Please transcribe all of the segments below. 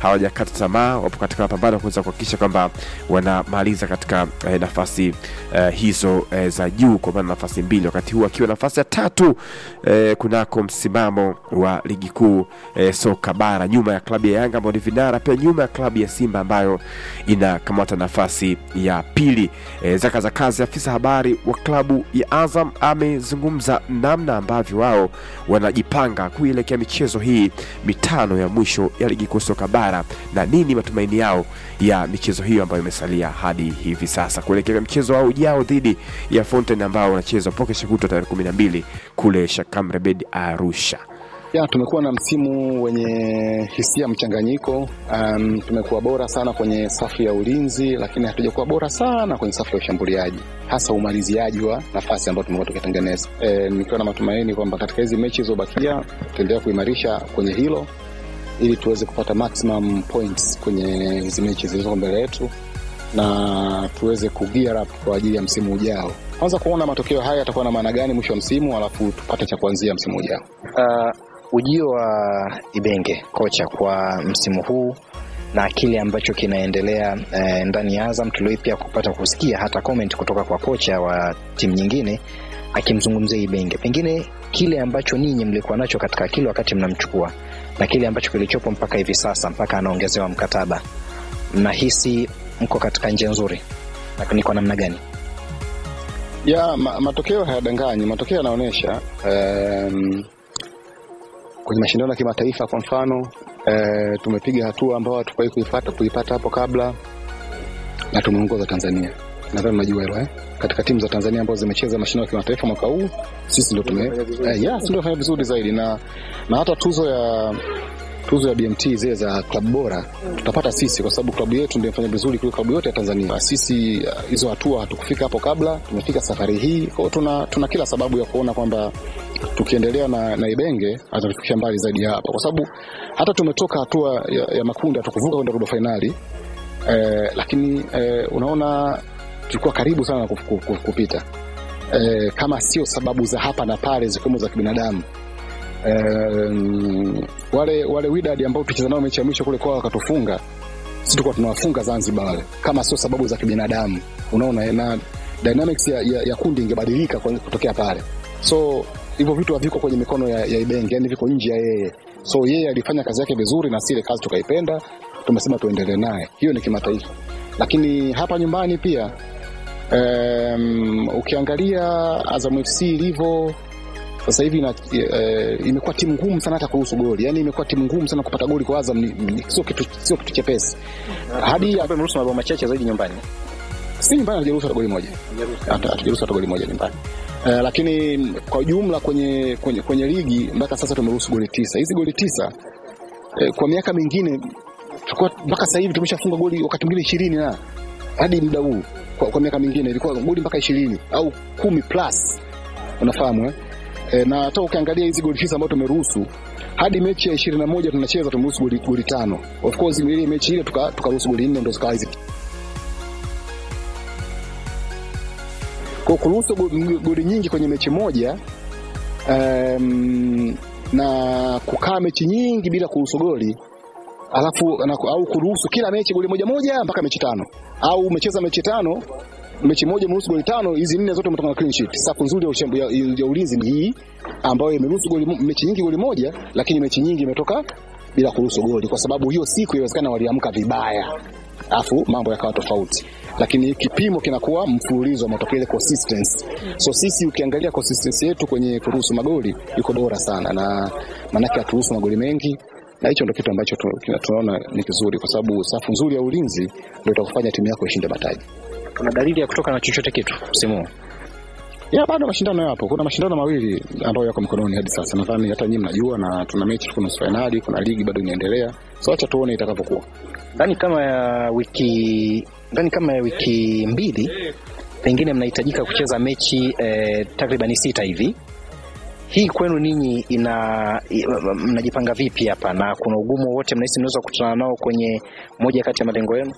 hawajakata tamaa, wapo katika mapambano kuweza kuhakikisha kwamba wanamaliza katika eh, nafasi eh, hizo eh, za juu, kwa maana nafasi mbili, wakati huu akiwa nafasi ya tatu eh, kunako msimamo wa ligi kuu eh, soka bara, nyuma ya klabu ya Yanga ambayo ni vinara, pia nyuma ya klabu ya Simba ambayo inakamata nafasi ya pili. Eh, Zaka za kazi, afisa habari wa klabu ya Azam amezungumza namna ambavyo wao wanajipanga kuielekea michezo hii mitano ya mwisho ya ligi kuu soka bara na nini matumaini yao ya michezo hiyo ambayo imesalia hadi hivi sasa kuelekea mchezo wao ujao dhidi ya Fountain ambao wanachezwa poke shakutwa tarehe kumi na mbili kule Shakamrebed Arusha. Ya, tumekuwa na msimu wenye hisia mchanganyiko. Um, tumekuwa bora sana kwenye safu ya ulinzi, lakini hatujakuwa bora sana kwenye safu ya ushambuliaji, hasa umaliziaji wa nafasi ambayo tumekuwa tukitengeneza. E, nikiwa na matumaini kwamba katika hizi mechi zilizobakia tutaendelea kuimarisha kwenye hilo ili tuweze kupata maximum points kwenye hizi mechi zilizoko mbele yetu na tuweze ku gear up kwa ajili ya msimu ujao. Kwanza kuona matokeo haya yatakuwa na maana gani mwisho wa msimu, alafu tupate cha kuanzia msimu ujao. Uh, ujio wa Ibenge kocha kwa msimu huu na kile ambacho kinaendelea eh, ndani ya Azam, tuliwahi pia kupata kusikia hata comment kutoka kwa kocha wa timu nyingine akimzungumzia Ibenge, pengine kile ambacho ninyi mlikuwa nacho katika akili wakati mnamchukua na kile ambacho kilichopo mpaka hivi sasa, mpaka anaongezewa mkataba, mnahisi mko katika njia nzuri na ni kwa namna gani? ya ma, matokeo hayadanganyi. Matokeo yanaonyesha um, kwenye mashindano ya kimataifa kwa mfano uh, tumepiga hatua ambayo hatukuwahi kuipata kuipata hapo kabla na tumeongoza Tanzania. Nadhani unajua hilo eh? Katika timu za Tanzania ambazo zimecheza mashindano ya kimataifa mwaka huu sisi ndio tume eh, yeah, sisi ndio fanya vizuri zaidi na na hata tuzo ya tuzo ya BMT zile za klabu bora tutapata sisi, kwa sababu klabu yetu ndio imefanya vizuri kuliko klabu yote ya Tanzania. Sisi uh, hizo hatua hatukufika hapo kabla, tumefika safari hii. Kwa hiyo tuna, tuna kila sababu ya kuona kwamba tukiendelea na, na Ibenge atatufikisha mbali zaidi ya hapa, kwa sababu hata tumetoka hatua ya, ya makundi hatukuvuka kwenda robo fainali eh, lakini eh, unaona tulikuwa karibu sana na kuf- kuf- kuf- kupita eh, kama sio sababu za hapa na pale zikiwemo za kibinadamu um, wale wale Wydad ambao tucheza nao mechi ya mwisho kule kwao wakatufunga, sisi tulikuwa tunawafunga Zanzibar wale, kama sio sababu za kibinadamu, unaona, na dynamics ya, ya, ya kundi ingebadilika kwa- kutokea pale. So hivyo vitu haviko kwenye mikono ya, ya Ibenge, yani viko nje ya yeye. So yeye alifanya kazi yake vizuri na sile kazi tukaipenda, tumesema tuendelee naye. Hiyo ni kimataifa, lakini hapa nyumbani pia um, ukiangalia Azam FC ilivyo sasa hivi ina, e, imekuwa timu ngumu sana hata kuruhusu goli, yani imekuwa timu ngumu sana kupata goli kwa Azam, ni- ni- sio kitu sio kitu chepesi hadi Hapa mruhusu mabao machache zaidi nyumbani. si nyumbani hatujaruhusu hata goli moja, Hata- hatujaruhusu hata goli moja nyumbani. Uh, lakini kwa jumla kwenye, kwenye, kwenye ligi mpaka sasa tumeruhusu goli tisa. Hizi goli tisa eh, kwa miaka mingine tulikuwa mpaka sasa hivi tumeshafunga goli wakati mwingine ishirini na hadi muda huu kwa, kwa miaka mingine ilikuwa goli mpaka ishirini au kumi plus, unafahamu eh? E, na hata ukiangalia hizi goli tisa ambazo tumeruhusu hadi mechi ya ishirini na moja tunacheza tumeruhusu goli, goli tano. Of course ile mechi ile tuka- tukaruhusu goli nne ndo zikawa hizi kwa kuruhusu go- m- goli nyingi kwenye mechi moja um, na kukaa mechi nyingi bila kuruhusu goli alafu na, au kuruhusu kila mechi goli moja moja mpaka mechi tano au umecheza mechi tano mechi moja umeruhusu goli tano hizi nne zote umetoka na clean sheet safu nzuri ya, ushambu, ya, ya ulinzi ni hii ambayo imeruhusu goli mo- mechi nyingi goli moja lakini mechi nyingi imetoka bila kuruhusu goli kwa sababu hiyo siku inawezekana waliamka vibaya alafu mambo yakawa tofauti lakini kipimo kinakuwa mfululizo wa matokeo ile consistency so sisi ukiangalia consistency yetu kwenye kuruhusu magoli iko bora sana na maanake haturuhusu magoli mengi na hicho ndo kitu ambacho tu- kina- tunaona ni kizuri kwa sababu safu nzuri ya ulinzi ndio itakufanya timu yako ishinde mataji Kuna dalili ya kutoka na chochote kitu msimu huu? ya bado mashindano yapo kuna mashindano mawili ambayo yako mkononi hadi sasa nadhani hata nyinyi mnajua na tuna mechi tuko nusu fainali kuna ligi bado inaendelea so acha tuone itakavyokuwa ndani kama ya wiki ndani kama ya wiki mbili pengine mnahitajika kucheza mechi eh, takriban sita hivi hii kwenu ninyi ina i- mnajipanga vipi hapa na kuna ugumu wowote mnahisi mnaweza kukutana nao kwenye moja kati ya malengo yenu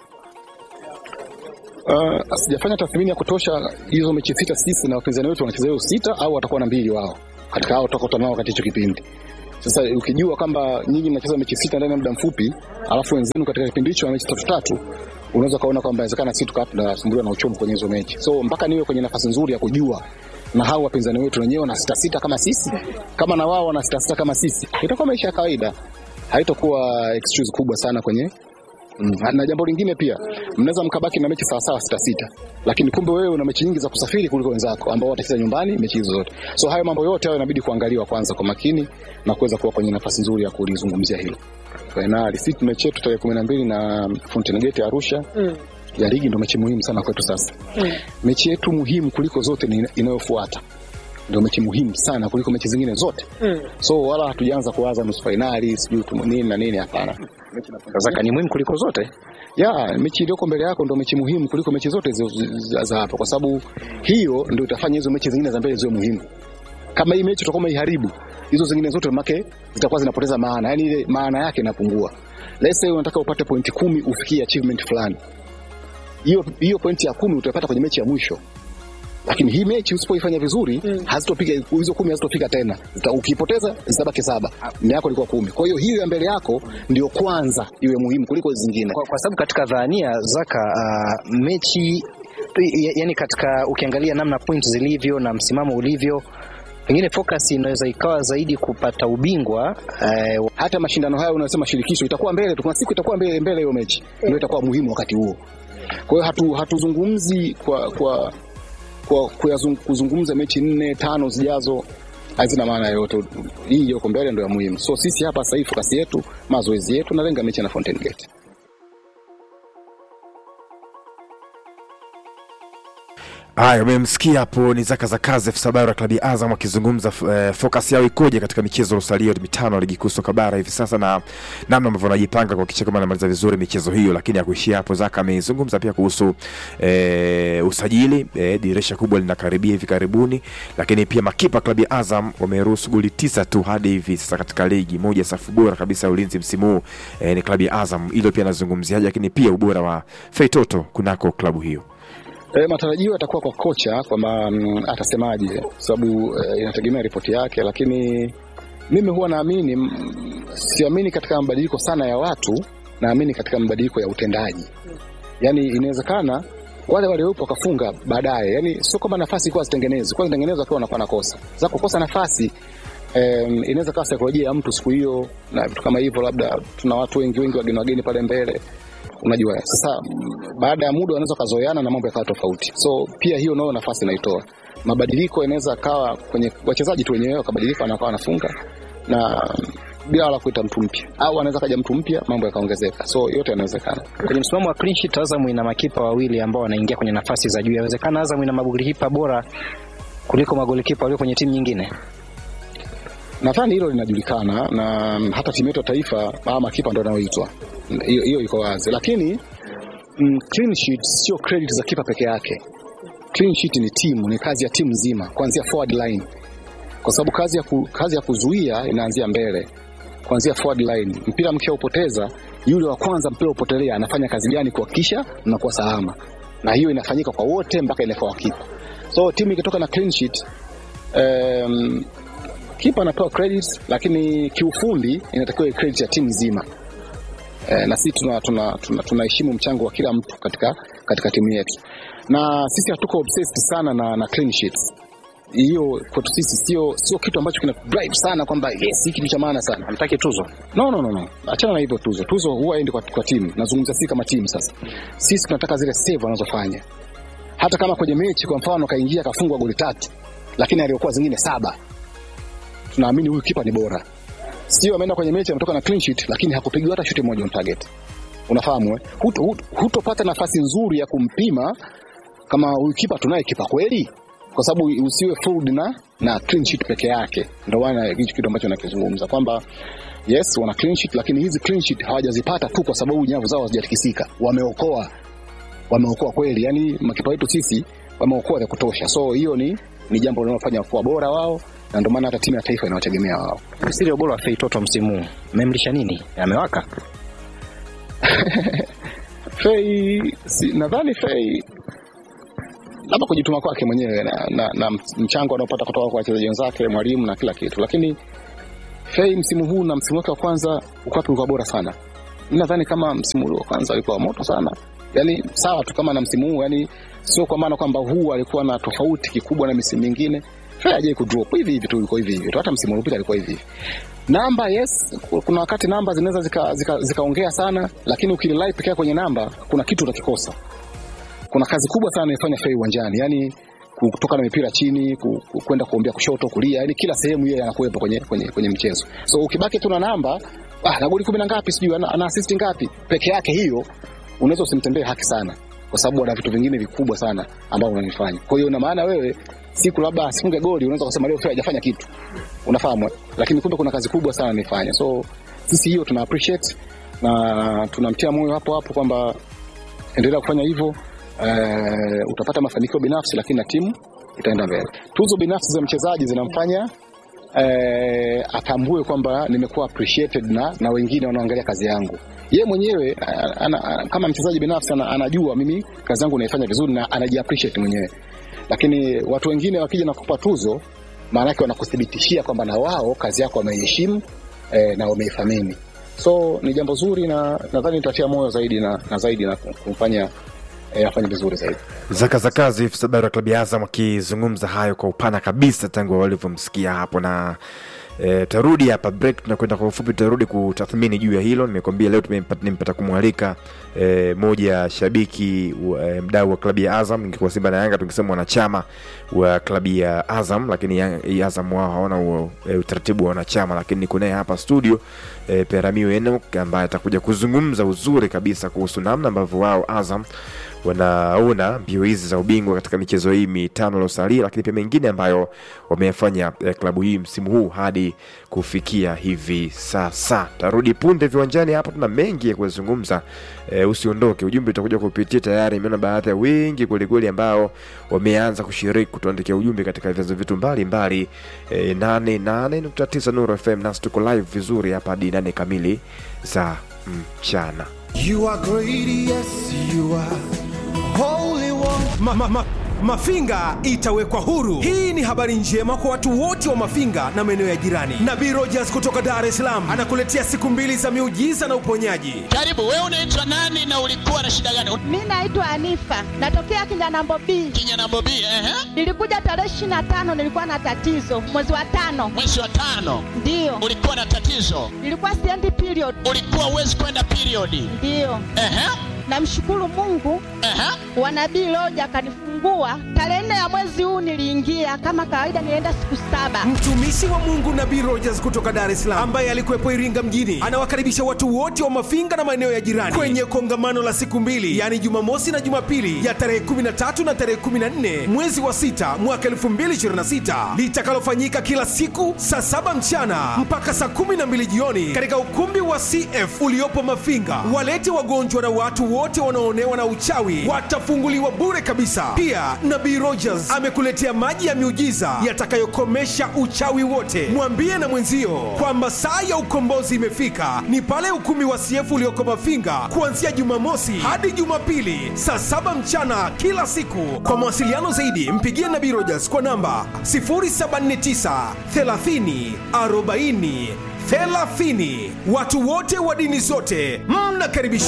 Uh, sijafanya tathmini ya kutosha hizo mechi sita sisi na wapinzani wetu wanacheza hiyo sita au watakuwa na mbili wao katika hao tutakutana nao katika hicho kipindi Sasa ukijua kwamba nyinyi mnacheza mechi sita ndani ya muda mfupi, alafu wenzenu katika kipindi hicho wa mechi tatu tatu, unaweza kaona kwamba inawezekana sisi tukawa tunasumbuliwa na uchovu kwenye hizo mechi. So mpaka niwe kwenye nafasi nzuri ya kujua na hao wapinzani wetu wenyewe wana sita sita kama sisi, kama na wao wana sita sita kama sisi, itakuwa maisha ya kawaida, haitakuwa excuse kubwa sana kwenye Mm. Na jambo lingine pia, mnaweza mkabaki na mechi sawasawa sita sita, lakini kumbe wewe una mechi nyingi za kusafiri kuliko wenzako ambao watacheza nyumbani mechi hizo zote. So hayo mambo yote hayo inabidi kuangaliwa kwanza kwa makini na kuweza kuwa kwenye nafasi nzuri ya kulizungumzia hilo. Fainali sisi mechi yetu tarehe kumi na mbili na Fountain Gate Arusha Mm. ya ligi ndo mechi muhimu sana kwetu sasa. Mm. Mechi yetu muhimu kuliko zote ni inayofuata, ndio mechi muhimu sana kuliko mechi zingine zote. Mm. So wala hatujaanza kuwaza nusu fainali sijui tu nini na nini, hapana. Zaka ni muhimu kuliko zote. ya mechi iliyoko mbele yako ndo mechi muhimu kuliko mechi zote zi- zi- za- za hapa, kwa sababu hiyo ndio itafanya hizo mechi zingine za mbele ziwe muhimu. Kama hii mechi utakuwa umeiharibu, hizo zingine zote make zitakuwa zinapoteza maana, yani ile maana yake inapungua. Let's say unataka upate pointi kumi ufikie achievement fulani, hiyo hiyo pointi ya kumi utaipata kwenye mechi ya mwisho lakini hii mechi usipoifanya vizuri Mm. hazitopiga hizo kumi hazitofika tena Zita, ukipoteza zitabaki saba na yako ilikuwa kumi kwa hiyo hiyo ya mbele yako ndio kwanza iwe muhimu kuliko zingine Kwa, kwa sababu katika dhania Zaka, uh, mechi ya- yani katika ukiangalia namna points zilivyo na msimamo ulivyo, pengine focus inaweza ikawa zaidi kupata ubingwa eh, hata mashindano haya unasema shirikisho itakuwa mbele tu, kuna siku itakuwa mbele mbele hiyo mechi ndio itakuwa muhimu wakati huo. Kwa hiyo hatu, hatuzungumzi kwa kwa kwa kuyazung- kuzungumza mechi nne tano zijazo hazina maana yoyote. Hii iliyoko mbele ndio ya muhimu. So sisi hapa sasa hivi focus yetu, mazoezi yetu, nalenga mechi na Fountain Gate. Haya, umemsikia hapo ni Zaka za kazi afisa habari wa klabu ya Azam akizungumza eh, focus yao ikoje katika michezo iliyosalia mitano ya ligi kuu soka bara hivi sasa na namna ambavyo wanajipanga kuhakikisha kama anamaliza vizuri michezo hiyo. Lakini akuishia hapo, Zaka amezungumza pia kuhusu eh, usajili eh, dirisha kubwa linakaribia hivi karibuni, lakini pia makipa klabu ya Azam wameruhusu goli tisa tu hadi hivi sasa katika ligi moja, safu bora kabisa ya ulinzi msimu huu eh, ni klabu ya Azam. Hilo pia anazungumziaje, lakini pia ubora wa Feitoto kunako klabu hiyo. E, matarajio yatakuwa kwa kocha kwamba mm, atasemaje, kwa sababu e, inategemea ripoti yake, lakini mimi huwa naamini mm, siamini katika mabadiliko sana ya watu, naamini katika mabadiliko ya utendaji. Yani inawezekana wale waliopo wakafunga baadaye, yani sio kwamba nafasi ikuwa zitengenezwe, kwa zitengenezwa akiwa anakuwa nakosa za kukosa nafasi Um, inaweza kawa saikolojia ya mtu siku hiyo na vitu kama hivyo, labda tuna watu wengi wengi wageni wageni pale mbele unajua sasa mm, baada ya muda wanaweza wakazoeana na mambo yakawa tofauti so pia hiyo nayo nafasi inaitoa mabadiliko yanaweza akawa kwenye wachezaji tu wenyewe wakabadilika wanakuwa wanafunga na bila wala kuita mtu mpya au anaweza kaja mtu mpya mambo yakaongezeka so yote yanawezekana kwenye msimamo wa clean sheet, Azam ina makipa wawili ambao wanaingia kwenye nafasi za juu. Yawezekana Azam ina magolikipa bora kuliko magolikipa walio kwenye timu nyingine. nadhani hilo linajulikana na mm, hata timu yetu ya taifa ama makipa ndo anayoitwa hiyo hiyo iko wazi lakini mm, clean sheet sio credit za kipa peke yake clean sheet ni timu ni kazi ya timu nzima kuanzia forward line kwa sababu kazi ya, ku, kazi ya kuzuia inaanzia mbele kuanzia forward line mpira mkiaupoteza yule wa kwanza mpira upotelea anafanya kazi gani kuhakikisha mnakuwa salama na hiyo inafanyika kwa wote mpaka inakuwa kipa so timu ikitoka na clean sheet um, kipa anapewa credit lakini kiufundi inatakiwa iwe credit ya timu nzima e, na sisi tunaheshimu tuna, tuna, tunaheshimu mchango wa kila mtu katika katika timu yetu na sisi hatuko obsessed sana na, na clean sheets hiyo kwetu sisi sio sio kitu ambacho kina drive sana kwamba yes hiki kitu cha maana sana Hamtaki tuzo. no no no no achana na hivyo tuzo tuzo huwa endi kwa, kwa timu nazungumzia sisi kama timu sasa sisi tunataka zile save wanazofanya hata kama kwenye mechi kwa mfano kaingia kafungwa goli tatu lakini aliokuwa zingine saba tunaamini huyu kipa ni bora sio ameenda kwenye mechi ametoka na clean sheet lakini hakupigiwa hata shuti moja on target unafahamu eh? Huto, huto, hutopata nafasi nzuri ya kumpima kama huyu kipa tunaye kipa kweli kwa sababu usiwe fooled na na clean sheet peke yake ndio maana hicho kitu ambacho nakizungumza kwamba yes wana clean sheet lakini hizi clean sheet hawajazipata tu kwa sababu nyavu zao hazijatikisika wameokoa wameokoa kweli yani makipa wetu sisi wameokoa vya kutosha so hiyo ni ni jambo linalofanya kuwa bora wao na ndio maana hata timu ya taifa inawategemea wao Siri ya ubora wa Feitoto msimu huu mmemlisha nini? Amewaka. Fei si, nadhani Fei labda kujituma kwake mwenyewe na, na, na mchango anaopata kutoka kwa wachezaji wenzake, mwalimu na kila kitu, lakini Fei msimu huu na msimu wake wa kwanza uko wapi? Ulikuwa bora sana. Mimi nadhani kama msimu ule wa kwanza ulikuwa moto sana, yani sawa tu kama na msimu huu, yani sio kwa maana kwamba huu alikuwa na tofauti kikubwa na misimu mingine. Fei hajai kudrop hivi hivi tu, ilikuwa hivi hivi tu, hata msimu uliopita alikuwa hivi hivi. Namba yes, kuna wakati namba zinaweza zikaongea zika, zika sana, lakini ukirely pekee kwenye namba kuna kitu utakikosa. Kuna kazi kubwa sana inafanya Fei uwanjani, yani kutoka na mipira chini ku- ku- kwenda kuombea kushoto kulia, yani kila sehemu yeye anakuwepo kwenye, kwenye, kwenye mchezo. So ukibaki tu na namba ah, na goli kumi na ngapi sijui ana, ana assist ngapi peke yake, hiyo unaweza usimtendee haki sana, kwa sababu ana vitu vingine vikubwa sana ambavyo unanifanya. Kwa hiyo ina maana wewe siku labda asifunge goli, unaweza kusema leo Fei hajafanya kitu, unafahamu, eh? lakini kumbe kuna kazi kubwa sana anifanya. So sisi hiyo tuna appreciate na tunamtia moyo hapo hapo kwamba endelea kufanya hivyo. Uh, utapata mafanikio binafsi, lakini na timu itaenda mbele. Tuzo binafsi za mchezaji zinamfanya uh, atambue kwamba nimekuwa appreciated na, na wengine wanaoangalia kazi yangu. Ye mwenyewe uh, ana, ana, kama mchezaji binafsi ana, anajua mimi kazi yangu naifanya vizuri na anaji appreciate mwenyewe, lakini watu wengine wakija na kupa tuzo, maana yake wanakuthibitishia kwamba na wao kazi yako wameiheshimu eh, na wameithamini. So ni jambo zuri na nadhani nitatia moyo zaidi na, na zaidi na kumfanya eh, afanye vizuri zaidi. Zaka za kazi habari wa klabu ya Azam akizungumza hayo kwa upana kabisa tangu walivyomsikia hapo na E, tarudi hapa break, tunakwenda kwa ufupi, tutarudi kutathmini juu ya hilo. Nimekwambia leo tumempata, nimepata kumwalika e, moja ya shabiki e, mdau wa klabu ya Azam. Ingekuwa Simba na Yanga tungesema wanachama wa klabu ya Azam, lakini ya, ya Azam wao hawana huo e, utaratibu wa wanachama, lakini niko naye hapa studio e, Peramio Enoch ambaye atakuja kuzungumza uzuri kabisa kuhusu namna ambavyo wao Azam wanaona mbio hizi za ubingwa katika michezo hii mitano iliosalia, lakini pia mengine ambayo wameyafanya eh, klabu hii msimu huu hadi kufikia hivi sasa. Tarudi punde viwanjani, hapo tuna mengi ya kuzungumza. Eh, usiondoke, ujumbe utakuja kupitia tayari. Imeona baadhi ya wengi kwelikweli ambao wameanza kushiriki kutuandikia ujumbe katika vyanzo vyetu mbalimbali eh, 88.9 Nuru FM, nasi tuko live vizuri hapa hadi nane kamili za mchana. You are great, yes, you are holy one. ma, ma, ma, Mafinga itawekwa huru. Hii ni habari njema kwa watu wote wa Mafinga na maeneo ya jirani. Nabii Rogers kutoka Dar es Salaam anakuletea siku mbili za miujiza na uponyaji. Karibu, wewe unaitwa nani na ulikuwa na shida gani? Mi naitwa Anifa, natokea Kinyanambo B. Kinyana Bobi, ehe, Nilikuja tarehe ishirini na tano, nilikuwa na tatizo mwezi wa tano, mwezi wa tano ndiyo ulikuwa na tatizo, nilikuwa siendi period, ulikuwa uwezi kwenda periodi. ndiyo. Ehe, Namshukuru Mungu ehe, wa nabii Loja akanifungua tarehe nne ya mwezi huu. Niliingia kama kawaida, nilienda siku saba. Mtumishi wa Mungu Nabii Rogers kutoka Dar es Salaam ambaye alikuwepo Iringa mjini anawakaribisha watu wote wa Mafinga na maeneo ya jirani kwenye kongamano la siku mbili, yaani Jumamosi na Jumapili ya tarehe 13 na tarehe 14 mwezi wa sita mwaka 2026 litakalofanyika kila siku saa saba mchana mpaka saa 12 jioni katika ukumbi wa CF uliopo Mafinga. Walete wagonjwa na watu wote wanaoonewa na uchawi watafunguliwa bure kabisa. Pia Nabii Rogers amekuletea maji ya miujiza yatakayokomesha uchawi wote. Mwambie na mwenzio kwamba saa ya ukombozi imefika, ni pale ukumbi wa CF ulioko Mafinga kuanzia Jumamosi hadi Jumapili saa saba mchana kila siku. Kwa mawasiliano zaidi, mpigie Nabii Rogers kwa namba 079 30 40 30. Watu wote wa dini zote mnakaribishwa.